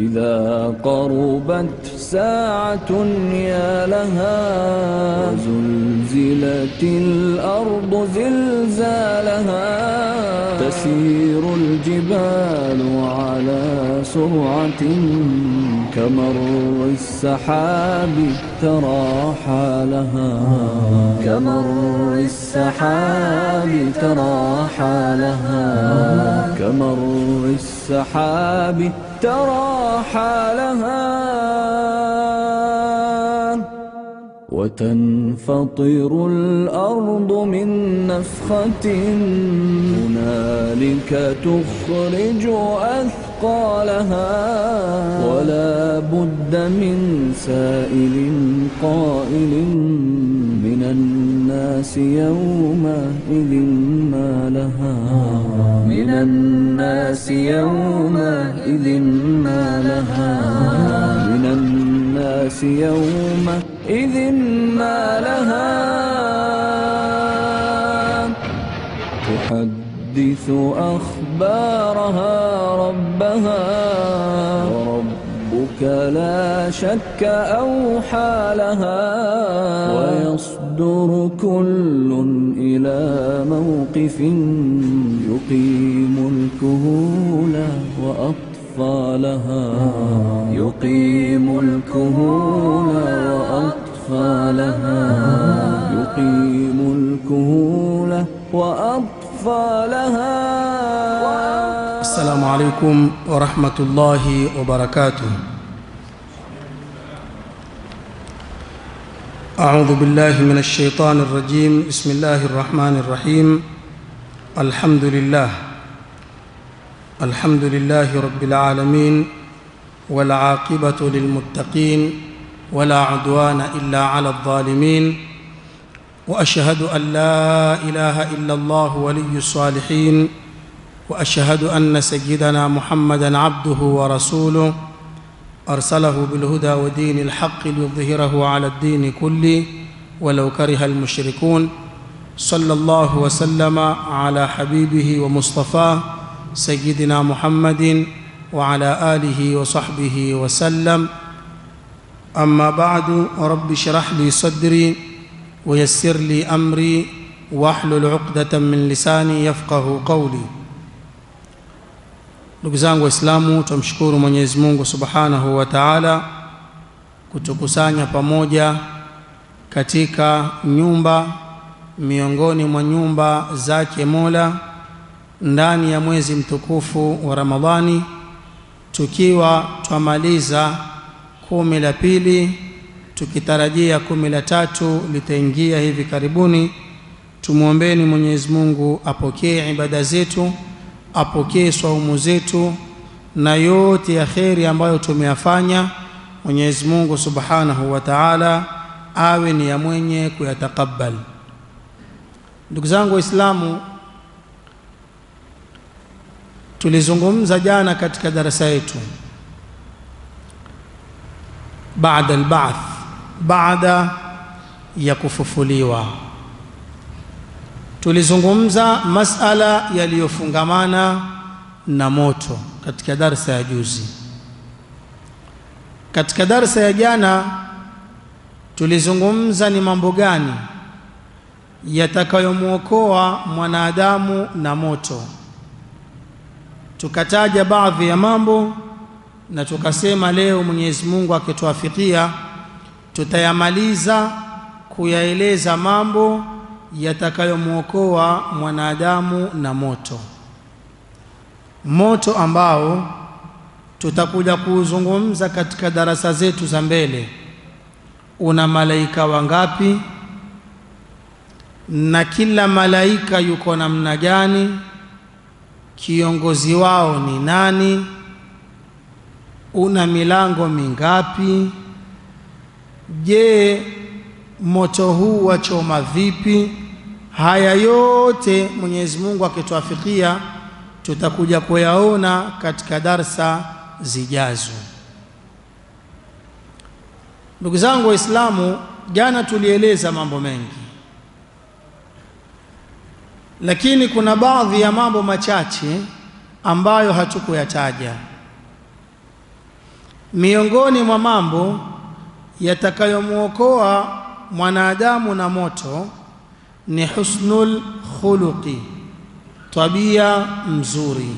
إذا قربت ساعة يا لها زلزلت الأرض زلزالها تسير الجبال على سرعة كمر السحاب ترى حالها كمر السحاب ترى حالها كمر السحاب ترى حالها وتنفطر الأرض من نفخة هنالك تخرج أثقالها ولا بد من سائل قائل من الناس يومئذ ما لها من الناس يومئذ ما لها من الناس يومئذ ما لها تحدث أخبارها ربها وربك لا شك أوحى لها ويصدر كل إلى موقف يقيم الكهول وأطفالها يقيم الكهول وأطفالها يقيم الكهول وأطفالها السلام عليكم ورحمة الله وبركاته أعوذ بالله من الشيطان الرجيم بسم الله الرحمن الرحيم الحمد لله الحمد لله رب العالمين والعاقبة للمتقين ولا عدوان إلا على الظالمين وأشهد أن لا إله إلا الله ولي الصالحين واشهد ان سيدنا محمدا عبده ورسوله ارسله بالهدى ودين الحق ليظهره على الدين كله ولو كره المشركون صلى الله وسلم على حبيبه ومصطفاه سيدنا محمد وعلى اله وصحبه وسلم اما بعد رب اشرح لي صدري ويسر لي امري واحلل عقده من لساني يفقه قولي ndugu zangu waislamu tumshukuru mwenyezi mungu subhanahu wa taala kutukusanya pamoja katika nyumba miongoni mwa nyumba zake mola ndani ya mwezi mtukufu wa ramadhani tukiwa twamaliza kumi la pili tukitarajia kumi la tatu litaingia hivi karibuni tumwombeni mwenyezi mungu apokee ibada zetu apokee swaumu zetu na yote ya kheri ambayo tumeyafanya mwenyezi mungu subhanahu wa taala awe ni ya mwenye kuyatakabal ndugu zangu waislamu tulizungumza jana katika darasa yetu baada albath baada ya kufufuliwa tulizungumza masala yaliyofungamana na moto katika darsa ya juzi katika darsa ya jana tulizungumza ni mambo gani yatakayomwokoa mwanadamu na moto tukataja baadhi ya mambo na tukasema leo Mwenyezi Mungu akituafikia tutayamaliza kuyaeleza mambo yatakayomwokoa mwanadamu na moto moto ambao tutakuja kuuzungumza katika darasa zetu za mbele una malaika wangapi na kila malaika yuko namna gani kiongozi wao ni nani una milango mingapi je moto huu wachoma vipi haya yote Mwenyezi Mungu akituafikia tutakuja kuyaona katika darsa zijazo ndugu zangu waislamu jana tulieleza mambo mengi lakini kuna baadhi ya mambo machache ambayo hatukuyataja miongoni mwa mambo yatakayomwokoa mwanadamu na moto ni husnul khuluqi, tabia mzuri.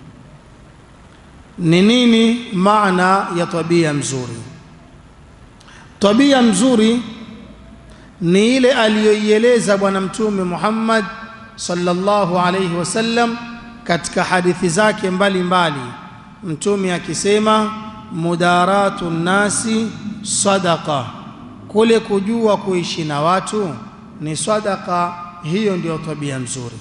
Ni nini maana ya tabia mzuri? Tabia mzuri ni ile aliyoieleza Bwana Mtume Muhammad sallallahu alayhi wasallam katika hadithi zake mbalimbali, Mtume akisema mudaratu nnasi sadaqa, kule kujua kuishi na watu ni sadaqa. Hiyo ndiyo tabia mzuri.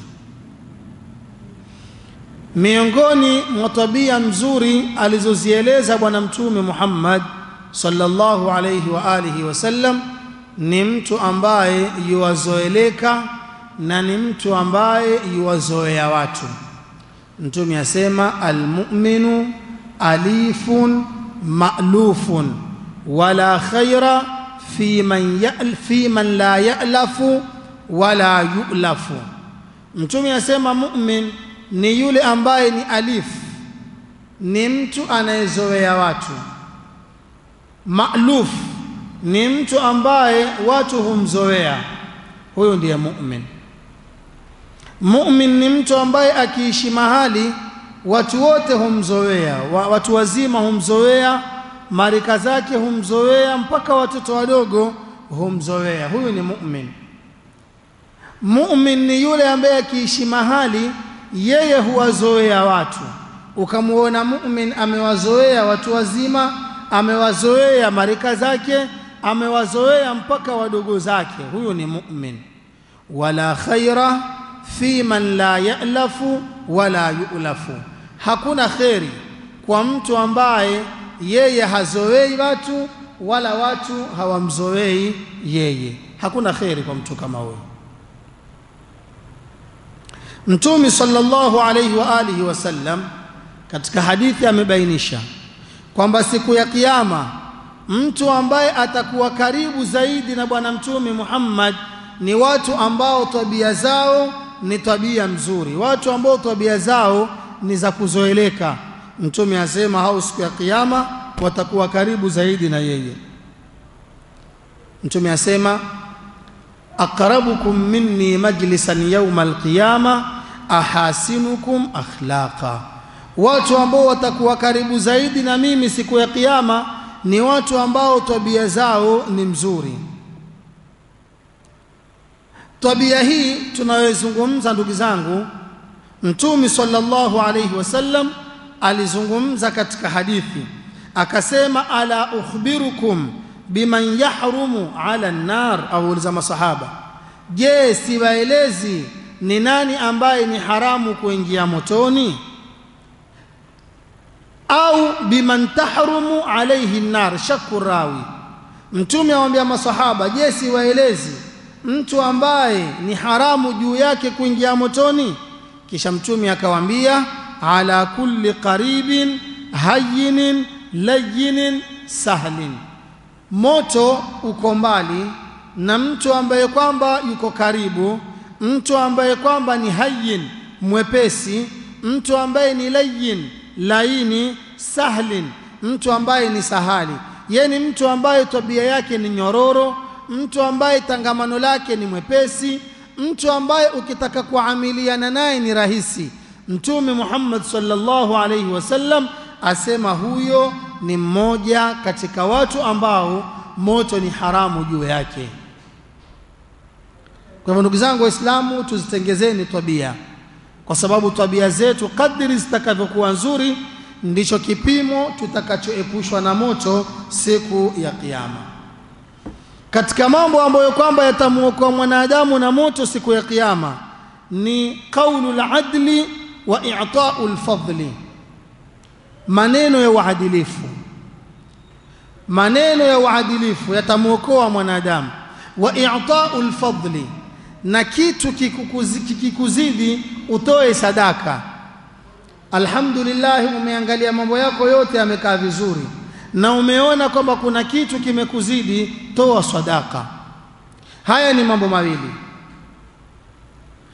Miongoni mwa tabia mzuri alizozieleza Bwana Mtume Muhammad sallallahu alayhi wa alihi wasallam ni mtu ambaye yuwazoeleka na ni mtu ambaye yuwazoea watu. Mtume asema almu'minu alifun ma'lufun wala khaira fi man, ya'l, fi man la ya'lafu wala yu'lafu. Mtume asema mu'min ni yule ambaye ni alif, ni mtu anayezoea watu. Ma'luf ni mtu ambaye watu humzoea, huyo ndiye mu'min. Mu'min ni mtu ambaye akiishi mahali watu wote humzoea, watu wazima humzoea, marika zake humzoea, mpaka watoto wadogo humzoea. Huyu ni mu'min. Mu'min ni yule ambaye akiishi mahali yeye huwazoea watu. Ukamwona mu'min amewazoea watu wazima, amewazoea marika zake, amewazoea mpaka wadogo zake, huyu ni mu'min. Wala khaira fi man la ya'lafu wala yu'lafu, hakuna kheri kwa mtu ambaye yeye hazoei watu wala watu hawamzoei yeye. Hakuna kheri kwa mtu kama huyo. Mtume sallallahu alayhi wa alihi wasallam katika hadithi amebainisha kwamba siku ya Kiyama mtu ambaye atakuwa karibu zaidi na Bwana Mtume Muhammad ni watu ambao tabia zao ni tabia mzuri, watu ambao tabia zao ni za kuzoeleka. Mtume asema hao siku ya Kiyama watakuwa karibu zaidi na yeye. Mtume asema aqrabukum minni majlisan yawma alqiyama ahasinukum akhlaqa, watu ambao watakuwa karibu zaidi na mimi siku ya Kiyama ni watu ambao tabia zao ni mzuri. Tabia hii tunayozungumza, ndugu zangu, Mtume sallallahu alayhi wasallam alizungumza katika hadithi akasema, ala ukhbirukum biman yahrumu ala nnar, auliza masahaba, je, siwaelezi ni nani ambaye ni haramu kuingia motoni? Au biman tahrumu alayhi nnar, shakku rawi. Mtume awambia masahaba, je, siwaelezi mtu ambaye ni haramu juu yake kuingia motoni? Kisha Mtume akawaambia, ala kulli qaribin hayyinin layyinin sahlin moto uko mbali na mtu ambaye kwamba yuko karibu, mtu ambaye kwamba ni hayyin mwepesi, mtu ambaye ni layyin laini, sahlin mtu ambaye ni sahali. Ye ni mtu ambaye tabia yake ni nyororo, mtu ambaye tangamano lake ni mwepesi, mtu ambaye ukitaka kuamiliana naye ni rahisi. Mtume Muhammad sallallahu alaihi wasallam asema huyo ni mmoja katika watu ambao moto ni haramu juu yake. Kwa hivyo ndugu zangu Waislamu, tuzitengezeni tabia, kwa sababu tabia zetu kadri zitakavyokuwa nzuri ndicho kipimo tutakachoepushwa na moto siku ya Kiyama. Katika mambo ambayo kwamba yatamwokoa mwanadamu na moto siku ya Kiyama ni qaulul adli wa i'taul fadli, maneno ya uadilifu maneno ya uadilifu yatamwokoa mwanadamu. Wa i'tau lfadli, na kitu kikikuzidi utoe sadaka. Alhamdulillah, umeangalia mambo yako yote yamekaa vizuri, na umeona kwamba kuna kitu kimekuzidi, toa sadaka. Haya ni mambo mawili.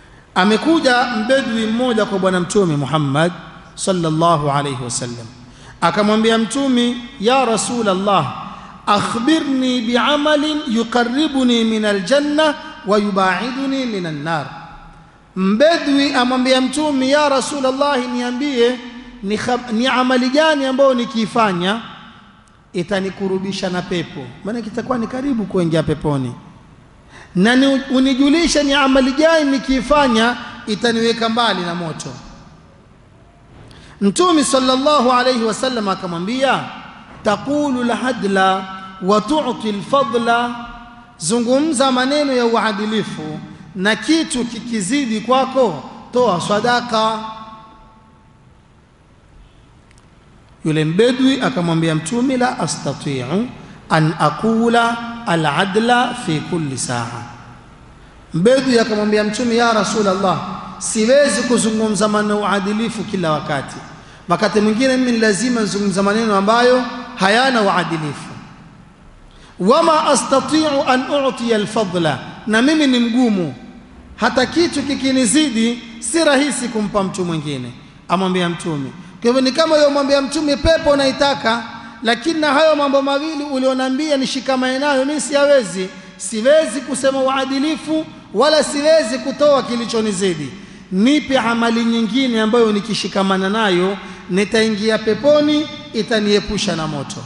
Amekuja mbedwi mmoja kwa Bwana Mtume Muhammad sallallahu alayhi wasallam akamwambia mtumi ya rasul allah akhbirni biamalin yuqaribuni min aljanna wa yubaiduni min annar mbedwi amwambia mtumi ya rasul allah niambie ni, khab- ni amali gani ambayo nikiifanya itanikurubisha na pepo maana kitakuwa ni karibu kuingia peponi na ni, unijulishe ni amali gani nikiifanya itaniweka mbali na moto mtume sallallahu alayhi wasallam akamwambia taqulu lhadla wa tu'ti lfadla zungumza maneno ya uadilifu na kitu kikizidi kwako toa sadaka yule mbedwi akamwambia mtume la astatiu an aqula aladla fi kulli saa mbedwi akamwambia mtume ya rasulallah siwezi kuzungumza maneno uadilifu kila wakati wakati mwingine mimi ni lazima nizungumza maneno ambayo hayana uadilifu wama astatiu an utiya alfadla na mimi ni mgumu hata kitu kikinizidi si rahisi kumpa mtu mwingine amwambia mtume kwa hivyo ni kama yomwambia mtume pepo unaitaka lakini na hayo mambo mawili ulionambia nishikamane nayo mimi siyawezi siwezi kusema uadilifu wala siwezi kutoa kilichonizidi nipe amali nyingine ambayo nikishikamana nayo nitaingia peponi itaniepusha na moto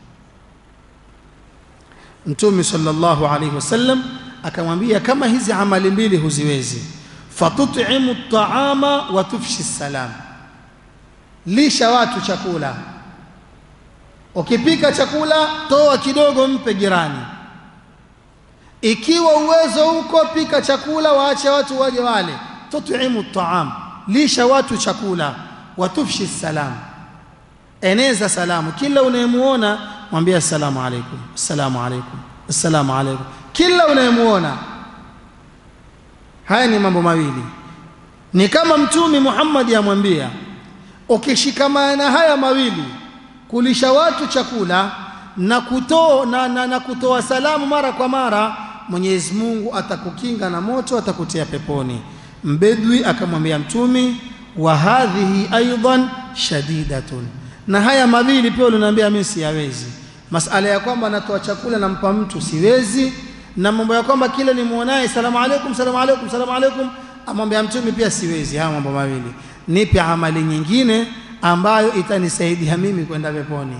mtume sallallahu alaihi wasallam akamwambia kama hizi amali mbili huziwezi fatutimu taama wa tufshi salam lisha watu chakula ukipika chakula toa kidogo mpe jirani ikiwa uwezo uko pika chakula waache watu waje wale tutimu taam lisha watu chakula watufshi salam eneza salamu kila unayemuona mwambie assalamu alaikum assalamu alaikum assalamu alaikum kila unayemuona haya ni mambo mawili ni kama mtume Muhammad amwambia ukishikamana na haya mawili kulisha watu chakula na kutoa na, na, na kutoa salamu mara kwa mara Mwenyezi Mungu atakukinga na moto atakutia peponi mbedwi akamwambia mtume wa hadhihi aidan shadidatun na haya mawili pia uliniambia mimi siyawezi masala ya kwamba natoa chakula nampa mtu siwezi na mambo ya kwamba kila nimuonaye salamu alaikum salamu alaikum salamu alaikum amwambia mtume pia siwezi haya mambo mawili nipe amali nyingine ambayo itanisaidia mimi kwenda peponi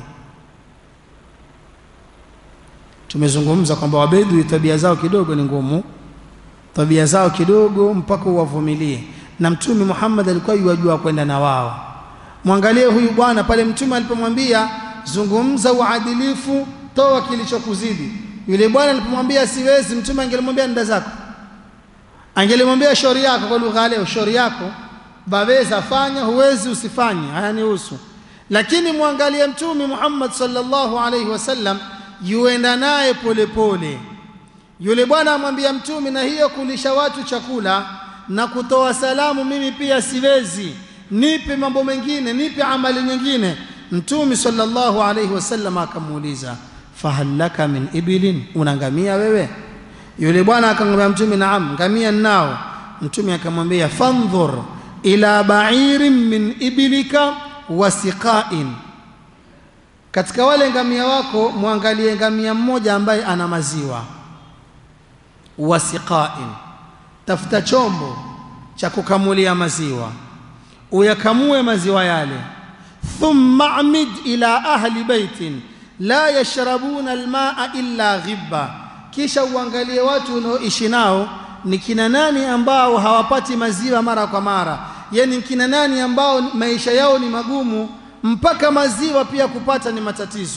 tumezungumza kwamba wabedui tabia zao kidogo ni ngumu tabia zao kidogo mpaka uwavumilie na mtume Muhammad alikuwa yuwajua kwenda na wao mwangalie huyu bwana pale mtume alipomwambia zungumza uadilifu toa kilichokuzidi yule bwana alipomwambia siwezi mtume angelimwambia nda zako angelimwambia shauri yako kwa lugha leo shauri yako baweza fanya huwezi usifanye hayanihusu lakini mwangalie mtume Muhammad sallallahu alaihi wasallam yuenda naye polepole yule bwana amwambia mtume na hiyo kulisha watu chakula na kutoa salamu mimi pia siwezi nipe mambo mengine nipe amali nyingine mtume sallallahu alaihi wasallam akamuuliza fahallaka min ibilin una ngamia wewe yule bwana akamwambia mtume naam ngamia nao mtume akamwambia fandhur ila ba'irin min ibilika wa siqain katika wale ngamia wako mwangalie ngamia mmoja ambaye ana maziwa wa siqain tafuta chombo cha kukamulia maziwa uyakamue maziwa yale thumma amid ila ahli baitin la yashrabuna almaa illa ghibba kisha uangalie watu unaoishi nao ni kina nani ambao hawapati maziwa mara kwa mara yani kina nani ambao maisha yao ni magumu mpaka maziwa pia kupata ni matatizo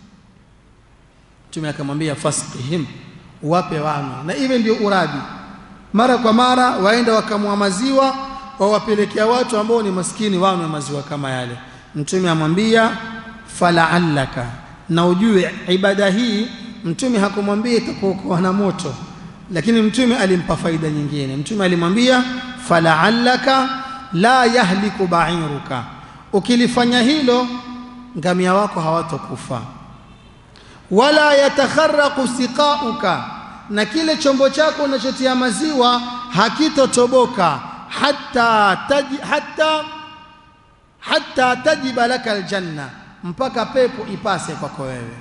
mtume akamwambia fasqihim wape wanywe na iwe ndio uradi mara kwa mara waenda wakamua maziwa wawapelekea watu ambao ni maskini wanywe maziwa kama yale mtume amwambia falaallaka na ujue ibada hii mtume hakumwambia itakuokoa na moto lakini mtume alimpa faida nyingine mtume alimwambia falaallaka la yahliku ba'iruka ukilifanya hilo ngamia wako hawatokufa wala yatakharraqu siqauka na kile chombo chako unachotia maziwa hakitotoboka hatta taji, hatta hatta tajiba laka aljanna mpaka pepo ipase kwako wewe.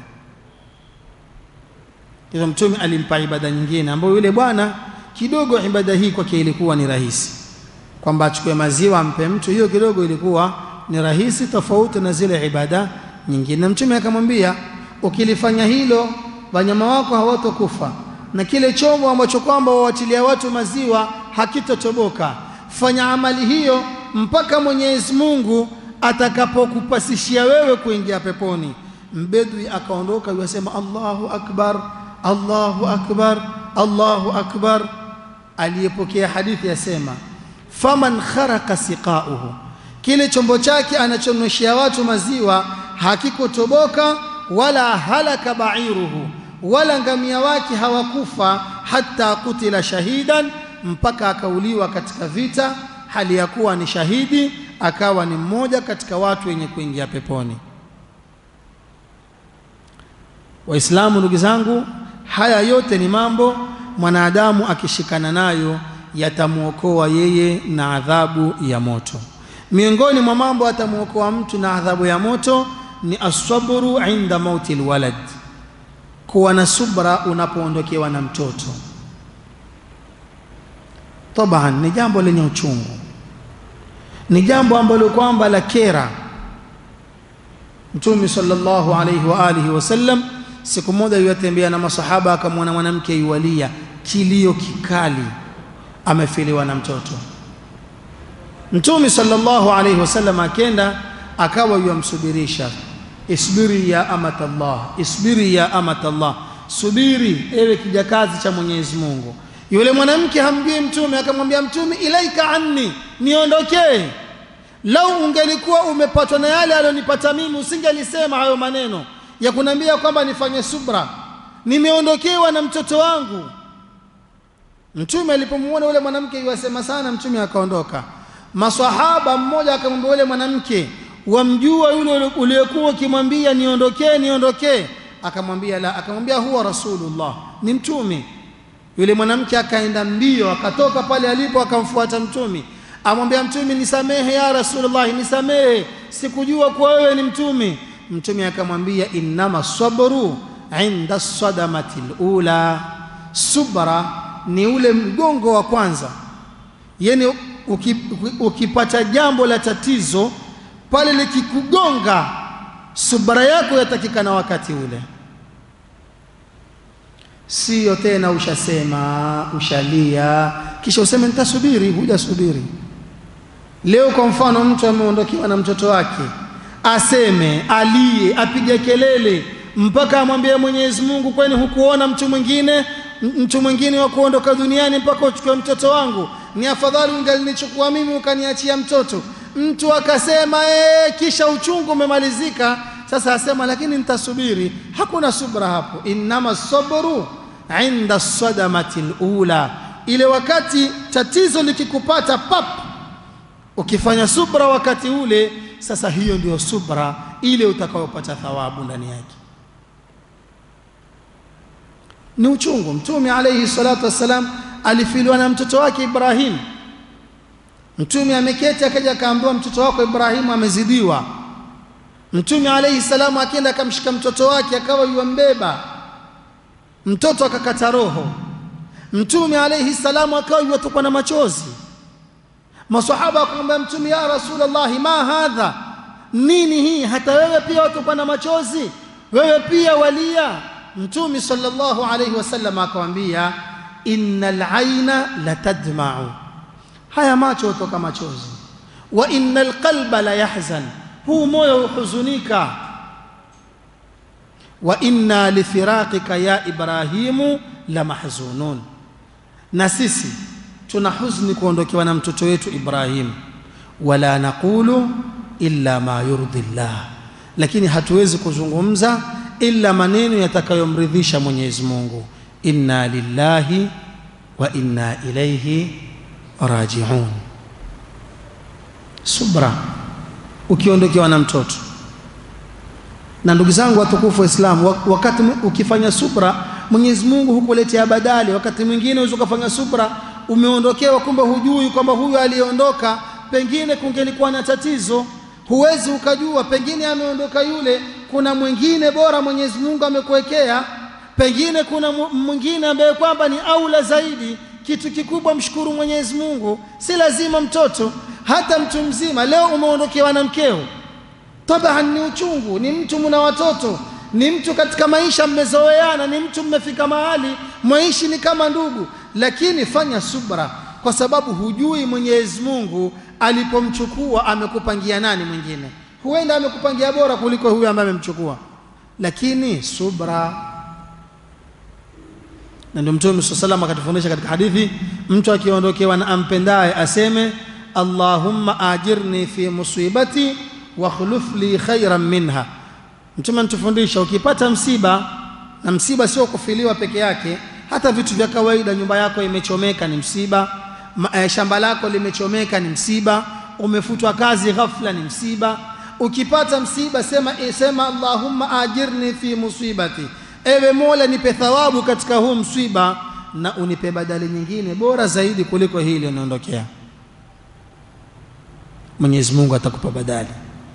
Hivyo Mtume alimpa ibada nyingine ambayo yule bwana kidogo ibada hii kwake ilikuwa ni rahisi, kwamba achukue maziwa ampe mtu, hiyo kidogo ilikuwa ni rahisi, tofauti na zile ibada nyingine. Na Mtume akamwambia, ukilifanya hilo wanyama wako hawatokufa na kile chombo ambacho kwamba wawatilia watu maziwa hakitotoboka. Fanya amali hiyo mpaka Mwenyezi Mungu atakapokupasishia wewe kuingia peponi. Mbedwi akaondoka yasema, Allahu akbar, Allahu akbar, Allahu akbar. Aliyepokea hadithi yasema, faman kharaka siqauhu, kile chombo chake anachonyweshea watu maziwa hakikotoboka, wala halaka bairuhu wala ngamia wake hawakufa hata kutila shahidan, mpaka akauliwa katika vita, hali ya kuwa ni shahidi, akawa ni mmoja katika watu wenye kuingia peponi. Waislamu, ndugu zangu, haya yote ni mambo mwanadamu akishikana nayo yatamwokoa yeye na adhabu ya moto. Miongoni mwa mambo yatamwokoa mtu na adhabu ya moto ni asabru inda mauti lwalad kuwa na subra unapoondokewa na mtoto. Taban, ni jambo lenye uchungu, ni jambo ambalo kwamba la kera. Mtume sallallahu alayhi wa alihi wasallam siku moja yuatembea na masahaba, akamwona mwanamke yualia kilio kikali, amefiliwa na mtoto. Mtume sallallahu alayhi wasallam akenda akawa yuamsubirisha Isbiri ya amatallah, isbiri ya amatallah, subiri ewe kijakazi cha Mwenyezi Mungu. Yule mwanamke hamjui Mtume, akamwambia Mtume, ilaika anni, niondokee. Lau ungelikuwa umepatwa na yale alionipata mimi, usingelisema hayo maneno ya kuniambia kwamba nifanye subra, nimeondokewa na mtoto wangu. Mtume alipomwona yule mwanamke yuwasema sana, Mtume akaondoka. Maswahaba mmoja akamwambia yule mwanamke wamjua yule uliyekuwa ukimwambia niondokee niondokee? Akamwambia la. Akamwambia huwa rasulullah, ni mtume. Yule mwanamke akaenda mbio, akatoka pale alipo, akamfuata mtume, amwambia mtume, nisamehe ya rasulullah, nisamehe, sikujua kuwa wewe ni mtume. Mtume akamwambia innama sabru inda sadamati lula, subra ni ule mgongo wa kwanza, yani ukipata jambo la tatizo pale likikugonga, subra yako yatakikana wakati ule, siyo tena ushasema ushalia kisha useme nitasubiri. Hujasubiri. Leo kwa mfano, mtu ameondokewa na mtoto wake, aseme alie, apige kelele mpaka amwambie Mwenyezi Mungu, kwani hukuona mtu mwingine mtu mwingine wa kuondoka duniani mpaka uchukue mtoto wangu? Ni afadhali ungalinichukua mimi ukaniachia mtoto mtu akasema ee, kisha uchungu umemalizika. Sasa asema lakini nitasubiri. Hakuna subra hapo. Innama sabru inda sadamati lula, ile wakati tatizo likikupata pap, ukifanya subra wakati ule, sasa hiyo ndio subra ile utakayopata thawabu ndani yake. Ni uchungu. Mtume alayhi salatu wassalam alifiliwa na mtoto wake Ibrahim. Mtume ameketi akaja akaambiwa, mtoto wako Ibrahimu amezidiwa. Mtume alayhi salamu akienda akamshika mtoto wake akawa yuambeba mtoto, akakata roho. Mtume alayhi salamu akawa yuatokwa na machozi. Masahaba wakamwambia Mtume, ya Rasulullah, ma hadha, nini hii? Hata wewe pia watokwa na machozi, wewe pia walia? Mtume sallallahu alayhi wasallam akamwambia, innal aina latadma'u haya macho hutoka machozi. Wa innal qalba la yahzan, huu moyo huhuzunika. Wa inna lifiraqika ya Ibrahimu la mahzunun, na sisi tuna huzuni kuondokewa na mtoto wetu Ibrahim. Wala naqulu illa ma yurdi llah, lakini hatuwezi kuzungumza illa maneno yatakayomridhisha Mwenyezi Mungu. Inna lillahi wa inna ilayhi rajiun. Subra ukiondokewa na mtoto. Na ndugu zangu watukufu wa Islamu, wakati ukifanya subra, Mwenyezi Mungu hukuletea badali. Wakati mwingine unaweza ukafanya subra, umeondokewa, kumbe hujui kwamba huyu aliyeondoka pengine kungelikuwa na tatizo. huwezi ukajua pengine ameondoka yule kuna mwingine bora mwenyezi mungu amekuwekea pengine kuna mu- mwingine ambaye kwamba ni aula zaidi kitu kikubwa mshukuru mwenyezi mungu si lazima mtoto hata mtu mzima leo umeondokewa na mkeo taban ni uchungu ni mtu mna watoto ni mtu katika maisha mmezoeana ni mtu mmefika mahali mwaishi ni kama ndugu lakini fanya subra kwa sababu hujui mwenyezi mungu alipomchukua amekupangia nani mwingine huenda amekupangia bora kuliko huyo ambaye amemchukua lakini subra na ndio mtume saa salam akatufundisha katika hadithi mtu akiondokewa na ampendaye aseme allahumma ajirni fi musibati wakhluf li khairan minha mtume anatufundisha ukipata msiba na msiba sio kufiliwa peke yake hata vitu vya kawaida nyumba yako imechomeka ni msiba ma, eh, shamba lako limechomeka ni msiba umefutwa kazi ghafla ni msiba ukipata msiba sema eh, sema allahumma ajirni fi musibati ewe mola nipe thawabu katika huu msiba na unipe badali nyingine bora zaidi kuliko hii iliyoniondokea mwenyezi mungu atakupa badali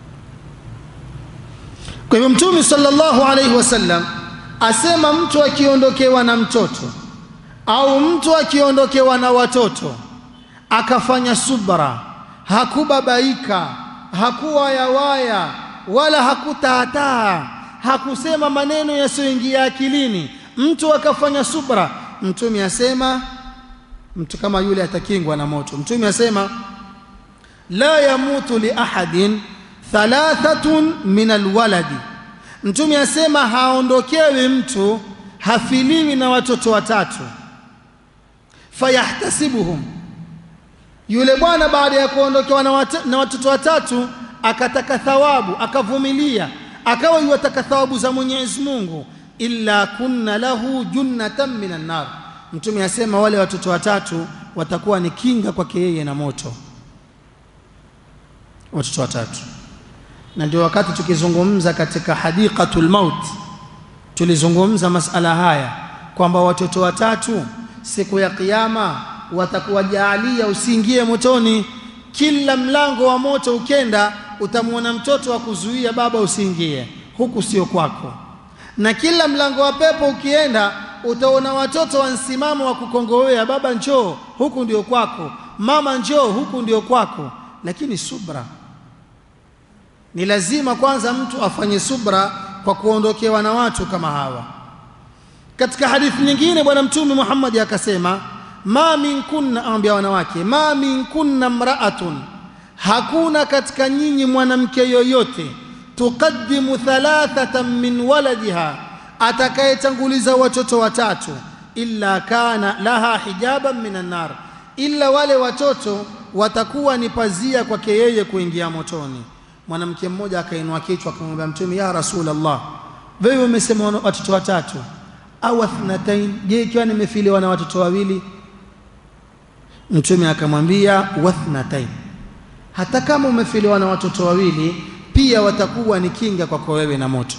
kwa hivyo mtume sallallahu alaihi wasallam asema mtu akiondokewa na mtoto au mtu akiondokewa na watoto akafanya subra hakubabaika hakuwayawaya wala hakutaataa hakusema maneno yasiyoingia akilini mtu akafanya subra mtume asema mtu kama yule atakingwa na moto mtume asema la yamutu li ahadin thalathatun min alwaladi mtume asema haondokewi mtu hafiliwi na watoto watatu fayahtasibuhum yule bwana baada ya kuondokewa na, wat na watoto watatu akataka thawabu akavumilia akawa yuwataka thawabu za mwenyezi mungu illa kunna lahu junnatan min annar mtume asema wale watoto watatu watakuwa ni kinga kwake yeye na moto watoto watatu na ndio wakati tukizungumza katika hadiqatul maut tulizungumza masala haya kwamba watoto watatu siku ya kiyama watakuwa jaalia usiingie motoni kila mlango wa moto ukenda utamwona mtoto wa kuzuia baba usiingie huku sio kwako na kila mlango wa pepo ukienda utaona watoto wa msimamo wa kukongowea baba njoo huku ndio kwako mama njoo huku ndio kwako lakini subra ni lazima kwanza mtu afanye subra kwa kuondokewa na watu kama hawa katika hadithi nyingine bwana mtume Muhammad akasema ma min kunna ambia wanawake ma min kunna mraatun hakuna katika nyinyi mwanamke yoyote tuqaddimu thalathatan min waladiha atakayetanguliza watoto watatu illa kana laha hijaban minan nar illa wale watoto watakuwa ni pazia kwake yeye kuingia motoni mwanamke mmoja akainua kichwa akamwambia mtume ya rasulullah wewe umesema watoto watatu au athnatain je ikiwa nimefiliwa na watoto wawili mtume akamwambia wathnatain hata kama umefiliwa na watoto wawili pia watakuwa ni kinga kwako wewe na moto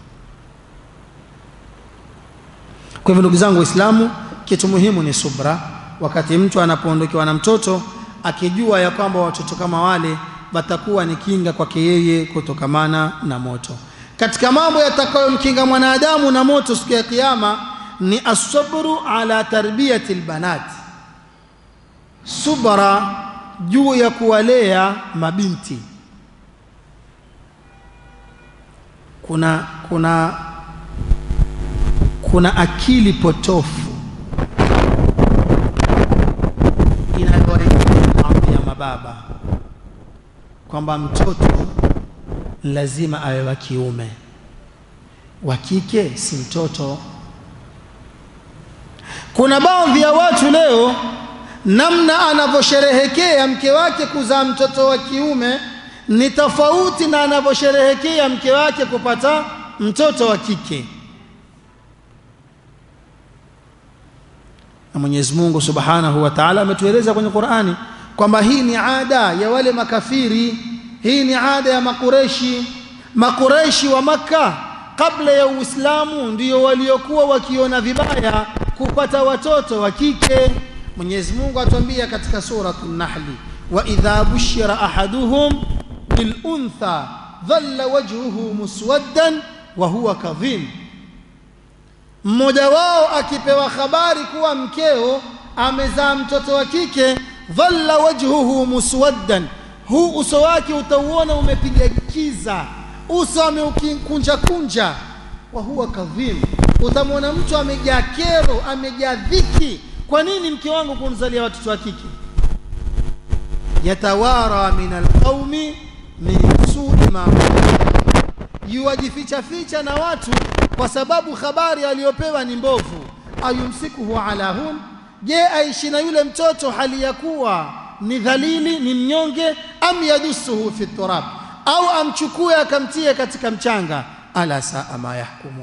kwa hivyo ndugu zangu waislamu kitu muhimu ni subra wakati mtu anapoondokewa na mtoto akijua ya kwamba watoto kama wale watakuwa ni kinga kwake yeye kutokamana na moto katika mambo yatakayomkinga mwanadamu na moto siku ya kiyama ni asabru ala tarbiyati lbanat subra juu ya kuwalea mabinti kuna kuna kuna akili potofu inayowaambia mababa kwamba mtoto lazima awe wa kiume wa kike si mtoto kuna baadhi ya watu leo namna anavyosherehekea mke wake kuzaa mtoto wa kiume ni tofauti na anavyosherehekea mke wake kupata mtoto wa kike na Mwenyezi Mungu Subhanahu wa Ta'ala ametueleza kwenye Qur'ani kwamba hii ni ada ya wale makafiri hii ni ada ya makureshi makureshi wa Makka kabla ya Uislamu ndio waliokuwa wakiona vibaya kupata watoto wa kike Mwenyezi Mungu atuambia katika suratul Nahli wa idha bushira ahaduhum biluntha dhalla wajhuhu muswaddan wa huwa kadhim mmoja wao akipewa habari kuwa mkeo amezaa mtoto wa kike dhalla wajhuhu muswaddan huu uso wake utauona umepiga kiza uso ameukunja kunja wa huwa kadhim utamwona mtu amejaa kero amejaa dhiki kwa nini mke wangu kumzalia watoto wa kike yatawara min alqaumi min sui ma yuwajificha ficha na watu kwa sababu habari aliyopewa ni mbovu ayumsikuhu ala hun je aishi na yule mtoto hali ya kuwa ni dhalili ni mnyonge am yadusuhu fi turab au amchukue akamtie katika mchanga ala saa ma yahkumun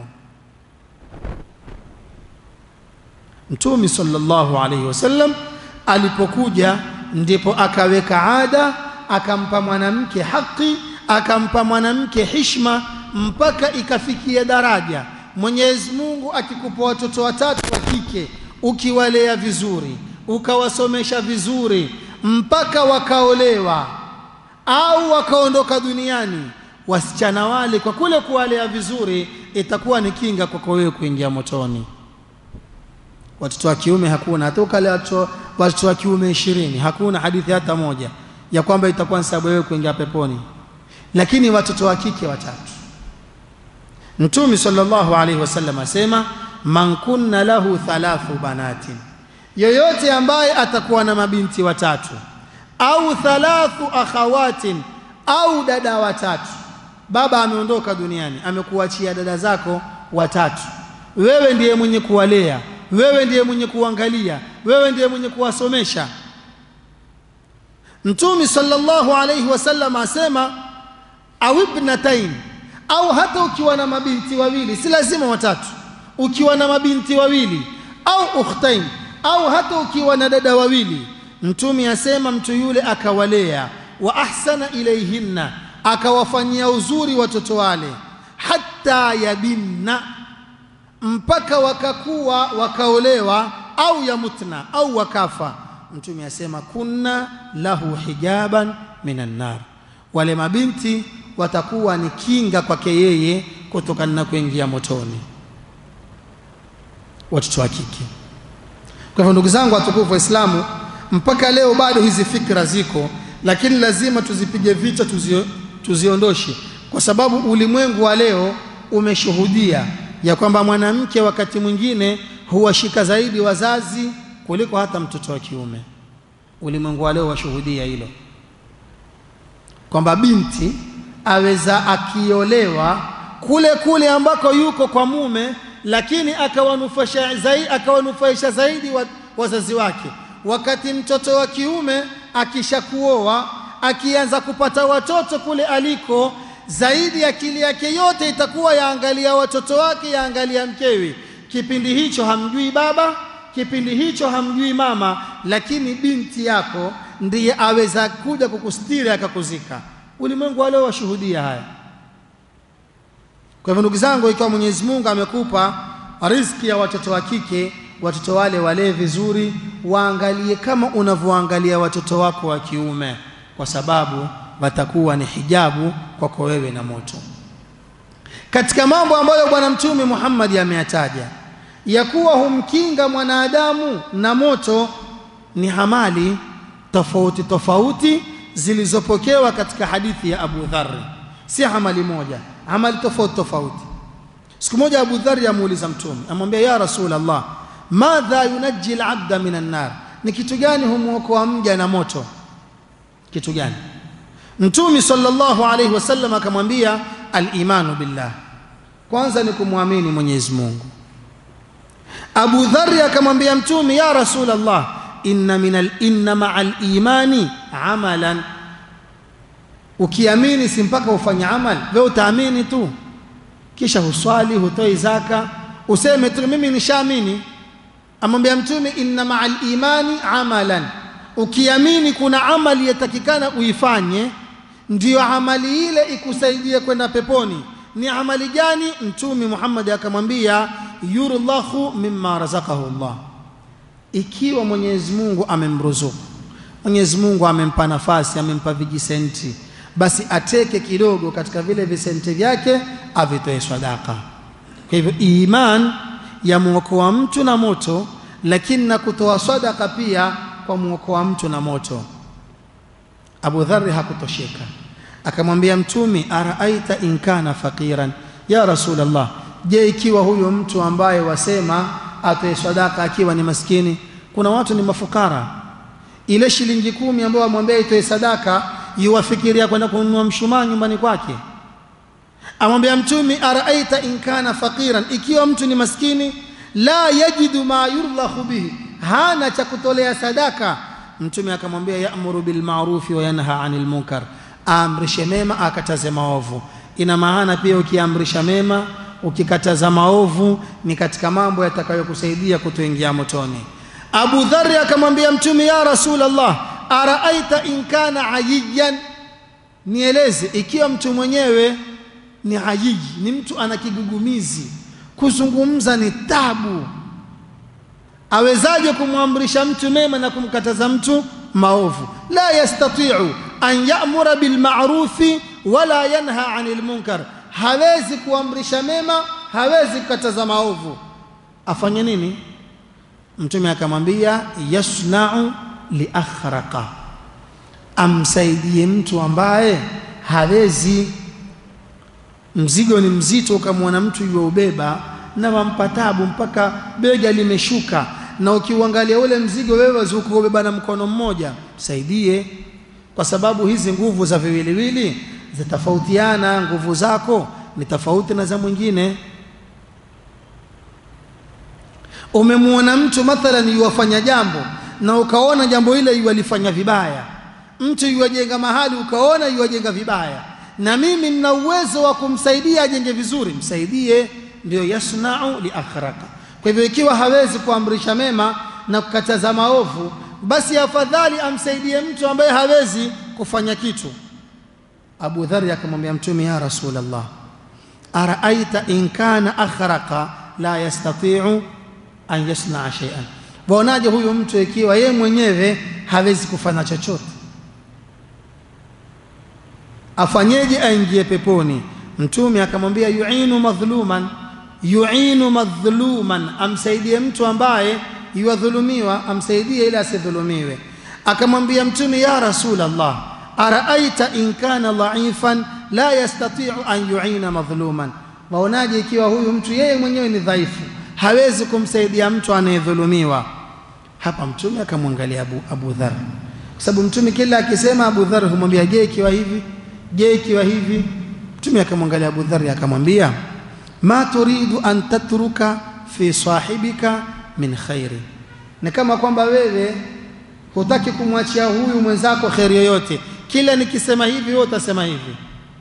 mtume sallallahu alaihi wasallam alipokuja ndipo akaweka ada akampa mwanamke haki akampa mwanamke hishma mpaka ikafikia daraja Mwenyezi Mungu akikupa watoto watatu wa kike ukiwalea vizuri ukawasomesha vizuri mpaka wakaolewa au wakaondoka duniani wasichana wale kwa kule kuwalea vizuri itakuwa ni kinga kwako wewe kuingia motoni watoto wa kiume hakuna hata ukale watoto wa kiume ishirini hakuna hadithi hata moja ya kwamba itakuwa ni sababu wewe kuingia peponi lakini watoto wa kike watatu mtume sallallahu alaihi wasallam asema man kunna lahu thalathu banatin yoyote ambaye atakuwa na mabinti watatu au thalathu akhawatin au dada watatu baba ameondoka duniani amekuachia dada zako watatu wewe ndiye mwenye kuwalea wewe ndiye mwenye kuangalia wewe ndiye mwenye kuwasomesha mtume sallallahu alaihi wasallam asema au ibnatain au hata ukiwa na mabinti wawili si lazima watatu ukiwa na mabinti wawili au ukhtain au hata ukiwa na dada wawili mtume asema mtu yule akawalea wa ahsana ilaihinna akawafanyia uzuri watoto wale hatta yabinna mpaka wakakuwa wakaolewa au yamutna au wakafa mtume asema kunna lahu hijaban minan nar wale mabinti watakuwa ni kinga kwake yeye kutokana na kuingia motoni watoto wa kike kwa hivyo ndugu zangu watukufu waislamu mpaka leo bado hizi fikra ziko lakini lazima tuzipige vita tuzio, tuziondoshe kwa sababu ulimwengu wa leo umeshuhudia ya kwamba mwanamke wakati mwingine huwashika zaidi wazazi kuliko hata mtoto wa kiume ulimwengu wa leo washuhudia hilo kwamba binti aweza akiolewa kule kule ambako yuko kwa mume lakini akawanufaisha zaidi, akawanufaisha zaidi wa, wazazi wake wakati mtoto wa kiume akishakuoa akianza kupata watoto kule aliko zaidi akili yake yote itakuwa yaangalia watoto wake yaangalia mkewe kipindi hicho hamjui baba kipindi hicho hamjui mama lakini binti yako ndiye aweza kuja kukustiri akakuzika ulimwengu wa leo washuhudia haya kwa hivyo ndugu zangu ikiwa mwenyezi mungu amekupa riziki ya watoto wa kike watoto wale walee vizuri waangalie kama unavyoangalia watoto wako wa kiume kwa sababu watakuwa ni hijabu kwako wewe na moto katika mambo ambayo bwana mtume Muhammad ameyataja ya kuwa humkinga mwanadamu na moto ni hamali tofauti tofauti zilizopokewa katika hadithi ya Abu Dharr si hamali moja amali tofauti tofauti siku moja Abu Dharr amuuliza mtume amwambia ya Rasulullah madha yunajji al-abda minan nar ni kitu gani humuokoa mja na moto kitu gani mtume sallallahu alayhi wasallam akamwambia al-imanu billah kwanza ni kumwamini Mwenyezi Mungu Abu Dharr akamwambia mtume ya Rasulullah inna minal inna ma'al imani amalan ukiamini si mpaka ufanye amal wewe utaamini tu kisha huswali hutoi zaka useme tu mimi nishaamini amwambia mtume inna ma'al imani amalan ukiamini kuna amali yatakikana uifanye ndiyo amali ile ikusaidie kwenda peponi ni amali gani mtume Muhammad akamwambia yurlahu mimma razaqahu Allah ikiwa Mwenyezi Mungu amemruzuku Mwenyezi Mungu amempa nafasi amempa vijisenti basi ateke kidogo katika vile visenti vyake avitoe sadaka. Kwa hivyo iman yamwokoa mtu na moto, lakini na kutoa sadaka pia kwa mwokoa mtu na moto. Abu Dharri hakutosheka, akamwambia Mtumi, araaita in kana faqiran, ya Rasulullah, je, ikiwa huyo mtu ambaye wasema atoe sadaka akiwa ni maskini? Kuna watu ni mafukara, ile shilingi kumi ambayo amwambia itoe sadaka, yuwafikiria kwenda kununua mshumaa nyumbani kwake. Amwambia Mtumi, araaita in kana faqiran, ikiwa mtu ni maskini, la yajidu ma yurlahu bihi, hana cha kutolea sadaka. Mtume akamwambia, ya'muru bil ma'rufi wa yanha 'anil munkar, aamrishe mema akataze maovu. Ina maana pia ukiamrisha mema ukikataza maovu ni katika mambo yatakayokusaidia kutoingia motoni. Abu Dharri akamwambia Mtume, ya Rasulullah, araaita in kana ayiyan, nieleze ikiwa mtu mwenyewe ni ayiji, ni mtu ana kigugumizi, kuzungumza ni tabu, awezaje kumwamrisha mtu mema na kumkataza mtu maovu? La yastati'u an ya'mura bil ma'rufi wala yanha 'anil munkar, hawezi kuamrisha mema, hawezi kukataza maovu. Afanye nini? Mtume akamwambia yasna'u li akhraqa, amsaidie mtu ambaye hawezi mzigo ni mzito, ukamwona mtu yuwaubeba na wampa tabu mpaka bega limeshuka, na ukiuangalia ule mzigo wewe wazukuubeba na mkono mmoja, saidie, kwa sababu hizi nguvu za viwiliwili zitatofautiana. Nguvu zako ni tofauti na za mwingine. Umemwona mtu mathalan yuwafanya jambo na ukaona jambo ile yuwalifanya vibaya, mtu yuwajenga mahali ukaona yuwajenga vibaya na mimi nina uwezo wa kumsaidia ajenge vizuri, msaidie. Ndio yasnau li akhraka. Kwa hivyo ikiwa hawezi kuamrisha mema na kukataza maovu, basi afadhali amsaidie mtu ambaye hawezi kufanya kitu. Abu Dharr akamwambia Mtume, ya Rasulullah, araaita in kana akhraka la yastati'u an yasnaa shay'an, waonaje huyu mtu ikiwa yeye mwenyewe hawezi kufanya chochote afanyeje aingie peponi? Mtume akamwambia yuinu madhluman, yuinu madhluman, amsaidie mtu ambaye yuwadhulumiwa, amsaidie ili asidhulumiwe. Akamwambia Mtume, ya Rasulullah, araaita in kana dhaifan la yastati'u an yuina madhluman, waonaje ikiwa huyu mtu yeye mwenyewe ni dhaifu, hawezi kumsaidia mtu anayedhulumiwa? Hapa Mtume akamwangalia Abu, Abu Dharr, kwa sababu Mtume kila akisema Abu Dharr humwambia je, ikiwa hivi Je, ikiwa hivi? Mtume akamwangalia Abu Dharr akamwambia, ma turidu an tatruka fi sahibika min khairi, ni kama kwamba wewe hutaki kumwachia huyu mwenzako kheri yoyote, kila nikisema hivi wewe utasema hivi.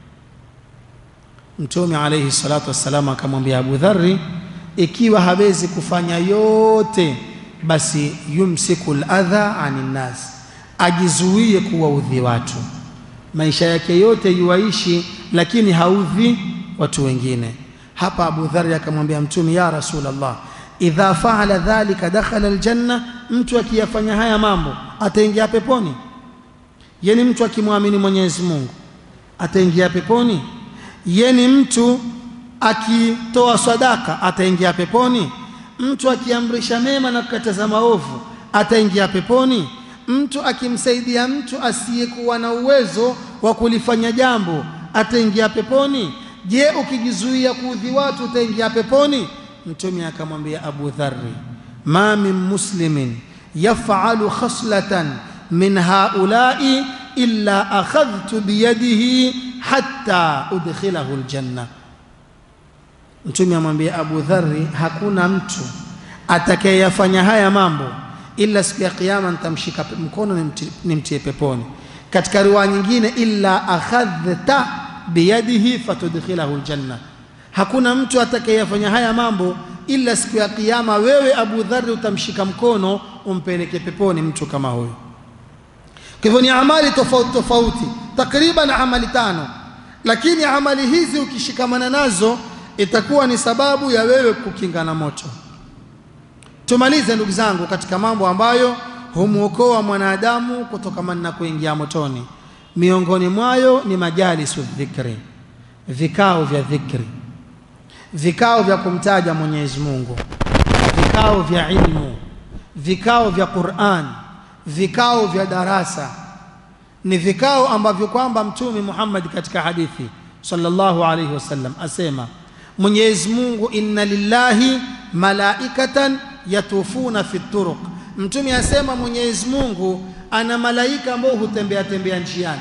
Mtume alayhi salatu wassalam akamwambia Abu Dharri, ikiwa hawezi kufanya yote, basi yumsiku ladha anin nas, ajizuie kuwaudhi watu maisha yake yote yuwaishi, lakini haudhi watu wengine. Hapa Abu Dharr akamwambia Mtume, ya Rasulullah, idha faala dhalika dakhala aljanna, mtu akiyafanya haya mambo ataingia peponi? Yeni mtu akimwamini Mwenyezi Mungu ataingia peponi? Yeni mtu akitoa sadaka ataingia peponi? Mtu akiamrisha mema na kukataza maovu ataingia peponi? Mtu akimsaidia mtu asiyekuwa na uwezo wa kulifanya jambo ataingia peponi? Je, ukijizuia kuudhi watu utaingia peponi? Mtume akamwambia Abu Dharri, ma min muslimin yaf'alu khaslatan min haulai illa akhadhtu biyadihi hatta udkhilahu aljanna. Mtume amwambia Abu Dharri, hakuna mtu atakayeyafanya haya mambo ila siku ya kiyama nitamshika mkono nimtie peponi. Katika riwaya nyingine, illa akhadhta biyadihi fatudkhilahu aljanna, hakuna mtu atakayefanya haya mambo ila siku ya kiyama wewe Abu Dharri utamshika mkono umpeleke peponi mtu kama huyo. Kwa hivyo ni amali tofauti tofauti, takriban amali tano, lakini amali hizi ukishikamana nazo itakuwa ni sababu ya wewe kukinga na moto. Tumalize ndugu zangu, katika mambo ambayo humwokoa mwanadamu kutokamana na kuingia motoni. miongoni mwayo ni majalisu dhikri vikao vya dhikri vikao vya kumtaja mwenyezi mungu vikao vya ilmu vikao vya quran vikao vya darasa ni vikao ambavyo kwamba mtume muhammad katika hadithi sallallahu alaihi wasallam asema mwenyezi mungu inna lillahi malaikatan yatufuna fi turuq mtume asema mwenyezi mungu ana malaika ambao hutembea tembea njiani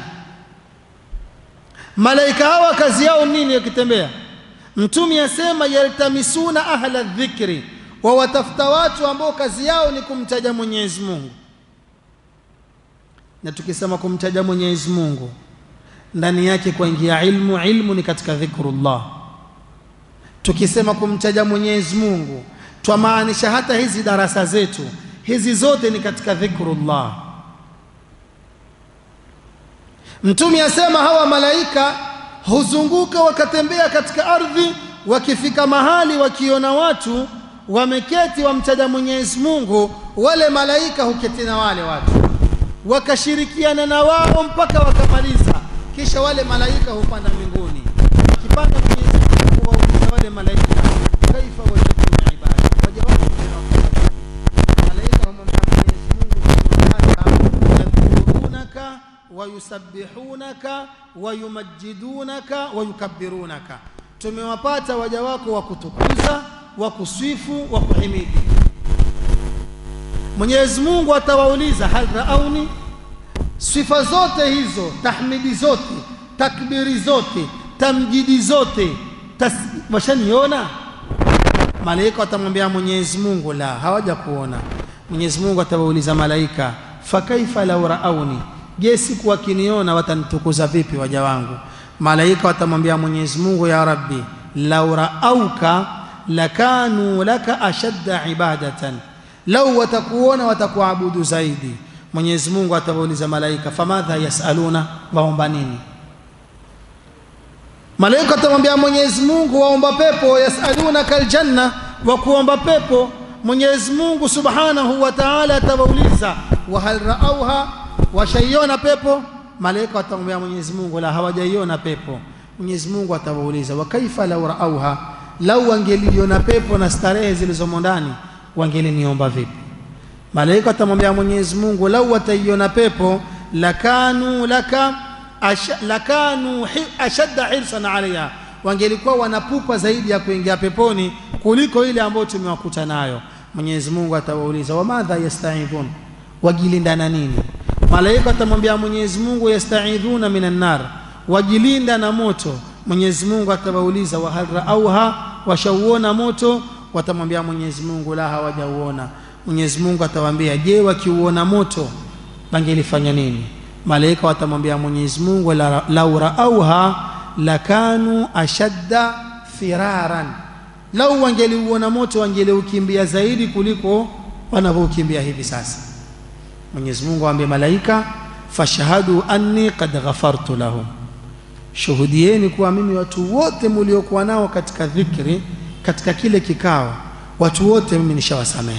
malaika hawa kazi yao nini yakitembea mtume asema yaltamisuna ahla dhikri wawatafuta watu ambao kazi yao ni kumtaja mwenyezi mungu na tukisema kumtaja mwenyezi mungu ndani yake kuingia ilmu ilmu ni katika dhikrullah tukisema kumtaja mwenyezi mungu twamaanisha hata hizi darasa zetu hizi zote ni katika dhikrullah mtume asema hawa malaika huzunguka wakatembea katika ardhi wakifika mahali wakiona watu wameketi wamtaja mwenyezi mungu wale malaika huketi na wale watu wakashirikiana na wao mpaka wakamaliza kisha wale malaika hupanda mbinguni akipanda mwenyezi mungu wauliza wale malaika kaifa wajadtum ibada waja wako malaika humwambia mwenyezi mungu yadhkurunaka wayusabbihunaka wayumajidunaka wayukabbirunaka tumewapata waja wako wa kutukuza wa kusifu wa kuhimidi mwenyezi mungu atawauliza hal raauni sifa zote hizo tahmidi zote takbiri zote tamjidi zote washaniona malaika watamwambia mwenyezi mungu la hawaja kuona mwenyezi mungu atawauliza malaika fakaifa lau raauni je siku wakiniona watanitukuza vipi waja wangu malaika watamwambia mwenyezi mungu ya rabbi lau raauka lakanu laka ashadda ibadatan lau watakuona watakuabudu zaidi mwenyezi mungu atawauliza malaika famadha yasaluna waomba nini malaika atamwambia mwenyezi mungu waomba pepo yasalunaka aljanna wa kuomba pepo mwenyezi mungu subhanahu wa taala atawauliza wahal raauha washaiona pepo malaika watamwambia mwenyezi mungu la hawajaiona pepo mwenyezi mungu atawauliza wakaifa lau raauha lau wangeliiona pepo na starehe zilizomo ndani wangeliniomba vipi malaika watamwambia mwenyezi mungu lau wataiona pepo lakanu laka asha, lakanu hi, ashadda hirsan alaiha wangelikuwa wanapupa zaidi ya kuingia peponi kuliko ile ambayo tumewakuta nayo mwenyezi mungu atawauliza wamadha yastaidhun wajilinda na nini malaika atamwambia mwenyezi mungu yastaidhuna minan nar wajilinda na moto mwenyezi mungu atawauliza wahal raauha washauona moto watamwambia mwenyezi mungu la hawajauona mwenyezi mungu atawaambia je wakiuona moto wangelifanya nini malaika watamwambia mwenyezi mungu la, lau raauha lakanu ashadda firaran lau wangeliuona moto wangeliukimbia zaidi kuliko wanavyoukimbia hivi sasa mwenyezi mungu awaambia malaika fashhadu anni qad ghafartu lahum shuhudieni kuwa mimi watu wote muliokuwa nao katika dhikri katika kile kikao watu wote mimi nishawasamehe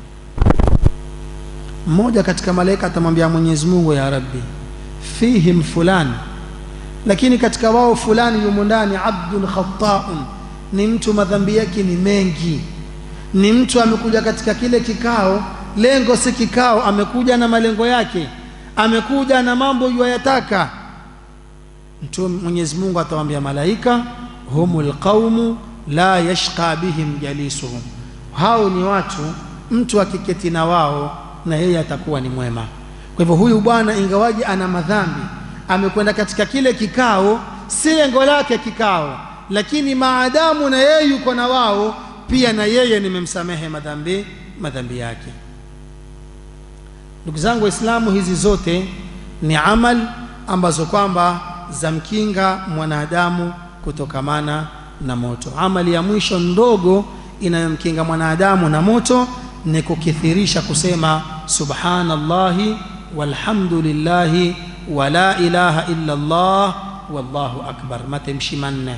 mmoja katika malaika atamwambia mwenyezi mungu ya rabbi fihim fulani lakini katika wao fulani yumo ndani abdun khataun ni mtu madhambi yake ni mengi ni mtu amekuja katika kile kikao lengo si kikao amekuja na malengo yake amekuja na mambo yuayataka mtu mwenyezi mungu atawambia malaika humul qaumu la yashqa bihim jalisuhum hao ni watu mtu akiketi na wao na yeye atakuwa ni mwema kwa hivyo huyu bwana ingawaji ana madhambi amekwenda katika kile kikao si lengo lake kikao lakini maadamu na yeye yuko na wao pia na yeye nimemsamehe madhambi madhambi yake ndugu zangu waislamu hizi zote ni amal ambazo kwamba zamkinga mwanadamu kutokamana na moto amali ya mwisho ndogo inayomkinga mwanadamu na moto ni kukithirisha kusema subhanallahi walhamdulillahi wa la ilaha illa Allah wallahu akbar matamshi manne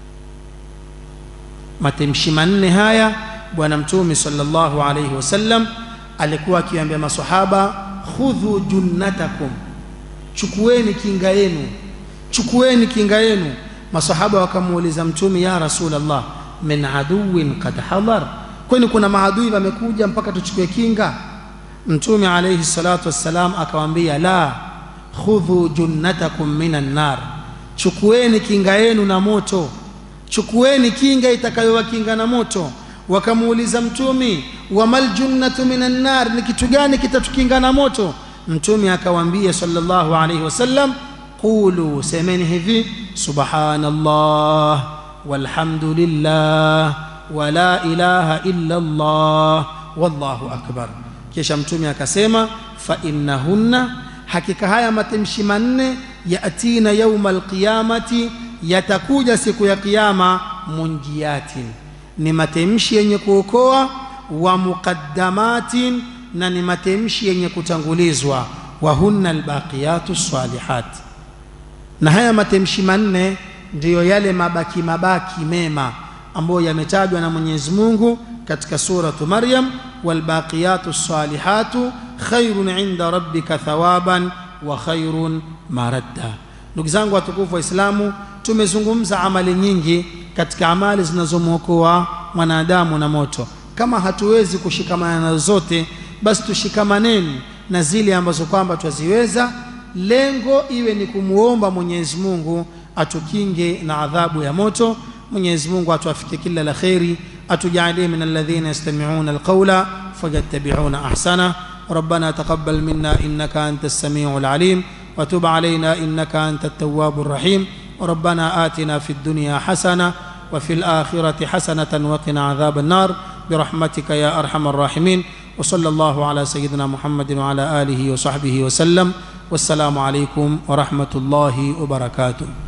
matamshi manne haya bwana mtume sallallahu alayhi wasallam alikuwa akiambia masahaba khudhu junnatakum chukueni kinga yenu chukueni kinga yenu masahaba wakamuuliza mtume ya rasulallah min aduwin qad hadhar kwani kuna maadui wamekuja mpaka tuchukue kinga mtume alayhi salatu wassalam akawaambia la khudhu junnatakum minan nar chukueni kinga yenu na moto chukueni kinga itakayowakinga na moto wakamuuliza mtume wamal junnatu minan nar ni kitu gani kitatukinga na moto mtume akawaambia sallallahu alayhi wasallam qulu semeni hivi subhanallah walhamdulillah wala ilaha illa allah wallahu akbar kisha mtume akasema fa innahunna hakika haya matamshi manne yatina yauma alqiyamati yatakuja siku ya kiyama munjiatin ni matamshi yenye kuokoa wa muqaddamatin na ni matamshi yenye kutangulizwa wa hunna albaqiyatu salihat na haya matamshi manne ndiyo yale mabaki mabaki mema ambayo yametajwa na Mwenyezi Mungu katika suratu Maryam walbaqiyatu salihatu khairun inda rabbika thawaban wa khairun maradda ndugu zangu watukufu waislamu tumezungumza amali nyingi katika amali zinazomwokoa mwanadamu na moto kama hatuwezi kushikamana nazo zote basi tushikamaneni na zile ambazo kwamba twaziweza lengo iwe ni kumwomba Mwenyezi Mungu atukinge na adhabu ya moto Mwenyezi Mungu atuafike kila la kheri atujalie min alladhina yastami'una alqawla fayattabi'una ahsana ربنا تقبل منا انك انت السميع العليم وتب علينا انك انت التواب الرحيم ربنا آتنا في الدنيا حسنه وفي الاخره حسنه وقنا عذاب النار برحمتك يا ارحم الراحمين وصلى الله على سيدنا محمد وعلى اله وصحبه وسلم والسلام عليكم ورحمه الله وبركاته